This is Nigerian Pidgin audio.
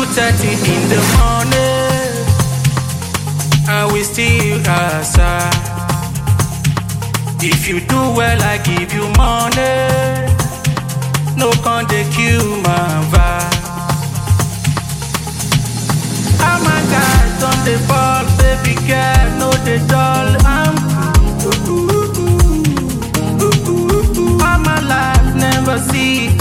2.30 in the morning And we still outside If you do well, I give you money No con dey kill my vibe How my guys don dey fall, baby girl, no dey dull I'm cool All my life never see